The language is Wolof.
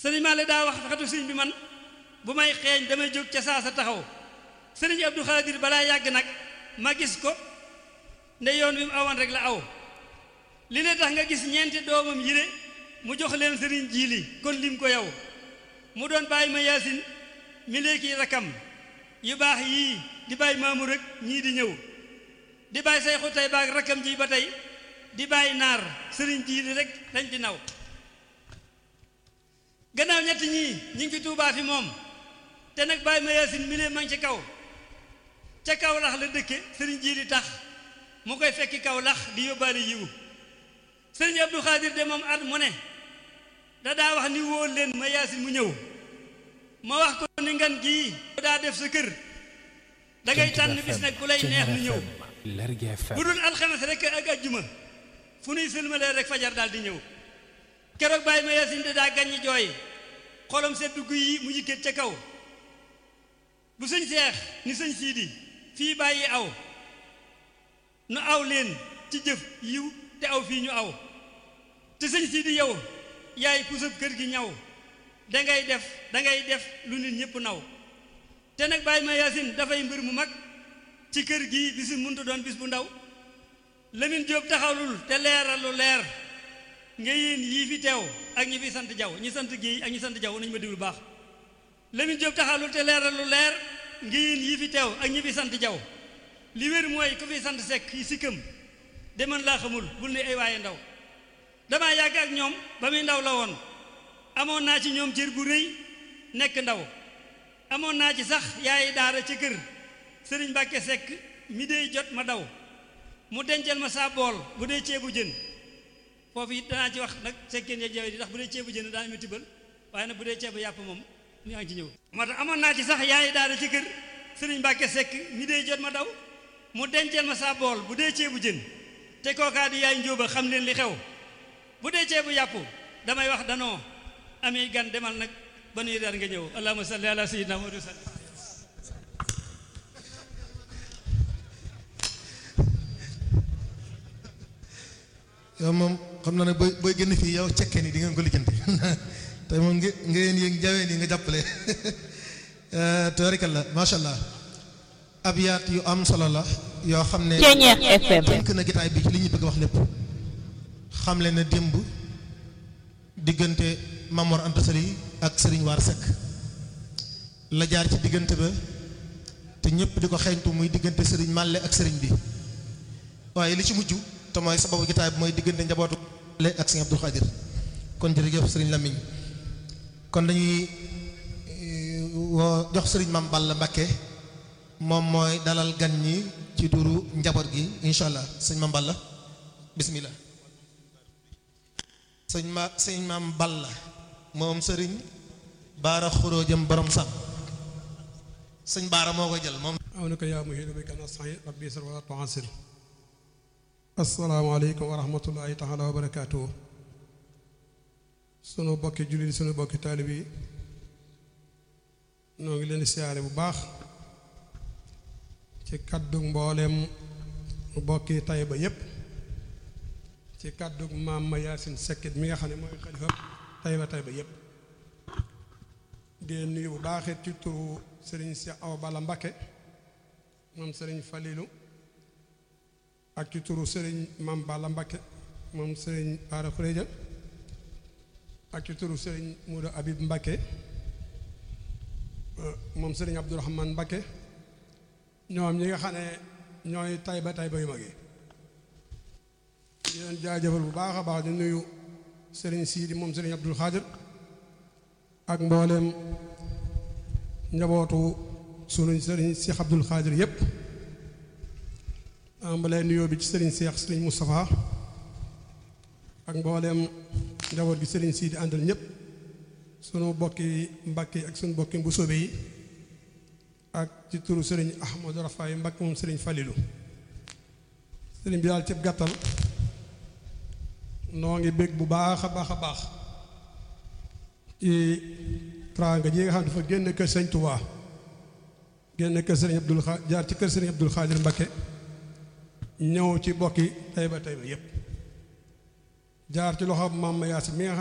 sëriñ Maale daa wax xatu sëriñ bi man bu may xeeñ damay jóg ca saa sa taxaw sëriñ Abdou Khadir balaa yàgg nag ma gis ko nde yoon wi mu awoon rek la aw li ne tax nga gis ñeenti doomam yile mu jox leen sëriñ jiili kon lim ko yow mu doon bàyyi ma yaasin mi léegi rakam yu baax yii di bàyyi maamu rek ñii di ñëw di bàyyi say xutay baag rakam ji ba tey di bàyyi naar sëriñ jiili rek dañ di naw gannaaw ñett ñii ñi ngi fi tuubaa fi moom te nag bàyyi ma yaasin mi lee ma ngi ci kaw ca kaw lax la dëkke sëriñ jiili tax mu koy fekki kaw lax di yóbbaale yiwu sëriñ Abdou Khadir de moom at mu ne da daa wax ni wóol leen ma yaasin mu ñëw ma wax ko ni ngan gii daa def sa kër da ngay tànn bis nag ku lay neex nu ñëw bu dul alxames rek ak ajjuma fu nuy sëlmalee rek fajar daal di ñëw keroog bàyyi ma yaasin de daa gàññi jooy xolam sedd guy yi mu yëkkat ca kaw bu sëñ seex ni sëñ siidi fii bàyyi aw nu aw leen ci jëf yiw te aw fii ñu aw te sëñ siidi yow yaay pusab kër gi ñaw dangay def dangay def lu nit ñëpp naw te nag bàyyi ma yaasin dafay mbir mu mag ci kër gi bisu muntu doon bis bu ndaw Lamine Jóob taxawlul te leeral lu leer nga yéen yii fi teew ak ñi fi sant jaw ñi sant géey ak ñi sant jaw nañu ma déglu baax Lamine Jóob taxawlul te leeral lu leer nga yéen yii fi teew ak ñi fi sant jaw li wér mooy ku fi sant sekk yi sikkam deman laa xamul bul ne ay waaye ndaw damaa yàgg ak ñoom ba muy ndaw la woon amoon naa ci ñoom cër bu rëy nekk ndaw amoon naa ci sax yaay daara ca kër sëriñ Mbàkke Sekk mi dey jot ma daw mu dencal ma saa bool bu dee ceebu jën foofu it danaa ci wax nag sekkeen ya jawe di ndax bu dee ceebu jën daana ma tibbal waaye nag bu dee ceebu yàpp moom ni ngi ci ñëw moo tax amoon naa ci sax yaay daara ca kër sëriñ Mbàkke Sekk mi dey jot ma daw mu dencal ma saa bool bu dee ceebu jën te kookaa di yaay njóoba xam leen li xew bu dee ceebu yàpp damay wax danoo amee gan demal nag ba nuy reer nga ñëw allahumma salli ala sayyidina Muhammad sallam yow moom xam naa ne booy booy génn fii yow cekkee ni di ngeen ko lijjanti te moom nge ngeen yéeg jawee nii nga jàppale tabarikalla macha allah abiyaat yu am solo la yoo xam ne Ceeñeex FM tënk na gitaay bi ci li ñu bëgg wax lépp xam leen ne démb diggante Mamor Anta Sali ak Serigne War Seck la jaar ci diggante ba te ñëpp di ko xeeñtu muy diggante Serigne Màlle ak Serigne bi waaye li ci mujj te mooy sababu gitaay bi mooy diggante njabootu Màlle ak Serigne Abdou Khadir kon jërëjëf Serigne Lamine kon dañuy woo jox Serigne Mame Balla Mbacké moom mooy dalal gan ñi ci turu njaboot gi incha allah sëñ Mame Balla bismillah sëñ ma sëñ Mame Balla moom sëriñ baara xuroo jëm borom sax sëñ baara moo koy jël moom awnaka yaa muhiidu bika nasta'iin rabbi yasir wa tu'assir assalaamu aleykum wa rahmatullahi taala wa barakaatuhu sunu bokki jullit sunu bokki taalib yi noo ngi leen di siyaare bu baax ci kaddu mbooleem bokki Tayba yépp ci kaddu maam ma yaasin sekkit mi nga xam ne mooy xalifa Tayba Tayba yépp di nuyu bu baaxit ci turu sëriñ Cheikh Awa Balla Mbakke moom sëriñ Falilu ak ci turu sëriñ Maam Balla Mbakke moom sëriñ Baara Xureja ak ci turu sëriñ Muudu Abib Mbakke moom sëriñ Abdourahman Mbakke ñoom ñi nga xam ne ñooy Tayba Tayba yu mag yi di leen jaajëfal bu baax a baax di nuyu sëriñ Siidi moom sëriñ Abdul Xaadir ak mbooleem njabootu sunu sëriñ Cheikh Abdul Xaadir yépp ambalee nuyoo bi ci sëriñ Cheikh sëriñ Moustapha ak mbooleem njaboot gi sëriñ Siidi àndal ñépp sunu bokki Mbàkke ak sunu bokki Mbusoobe yi ak ci turu sëriñ Ahmadou Rafaay Mbàkke moom sëriñ Falilu sëriñ bi daal cëb gàttal noo ngi bég bu baax a baax a baax ci tranga ji nga xam ne dafa génn kër sëriñ Touba génn kër sëriñ Abdul Xa jaar ci kër sëriñ Abdul Xaadir Mbakke ñëw ci bokki Tayba Tayba yépp jaar ci loxo maam ma Yaasin mi nga xam